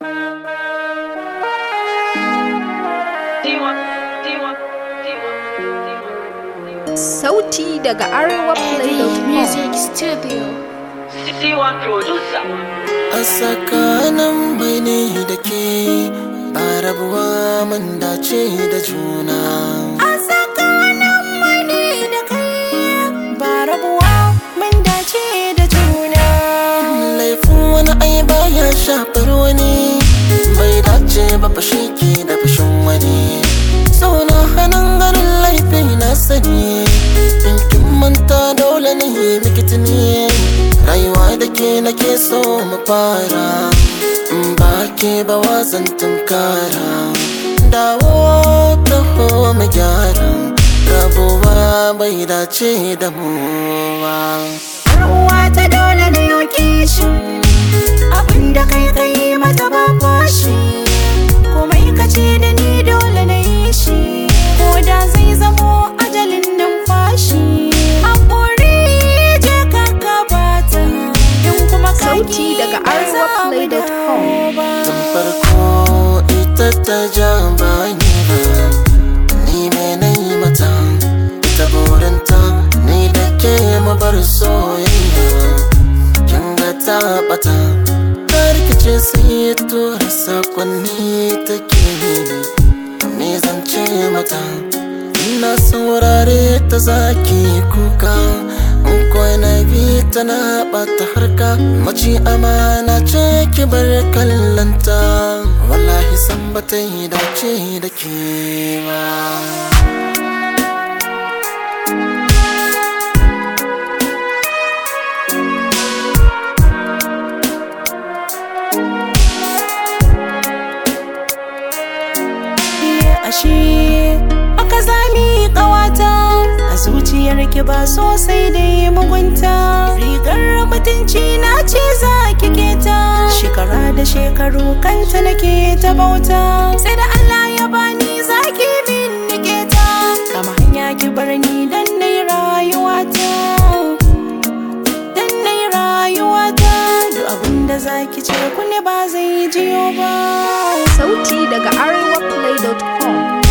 Sauti daga Arewa Play.com. Music Studio. Siwa producer. a tsakanin bai ne da ke ba rabuwa mun dace da juna A tsakanin mani da kai ba rabuwa mun dace da juna. laifin wani ai baya shafar wani bai dace ba fashi ke da fashin wani sauna hannun ganin laifi na sani in kin manta dole ne mikiti ne rayuwa da ke nake so mu fara in ba ke ba wazan tunkara dawo taho mu gyara rabuwa bai dace da mu ba Uwa ta dole na yoke shi abinda kai kai mata ba fashi komai ka ce da ni dole na yi shi ko da zai zamo ajalin numfashi haƙuri je ka gabata in kuma ka Sauti ki daga ba za mu arewaplay.com. dawo ba. tun farko ita ta ja bani ba ni me na yi mata ita burinta ni da ke mabar soyayya kin ga ta bata ta rikice sai tura sakonni take me zan ce mata ina saurare ta zaki kuka in kwana bi tana bata harka mace amana ce ki bar kallanta wallahi san bata yi dace da ke ba ashe aka zami kawata a zuciyar ki ba sosai da yi mugunta rigar mutunci na ce za ki keta shekara da shekaru kanta nake ta bauta sai da Allah ya bani za ki min nike ta kama hanya ki bar ni dan nai rayuwata dan nai rayuwata duk abinda za ki ce kuni ba zai jiyo ba Sauti daga Arewa Play.com.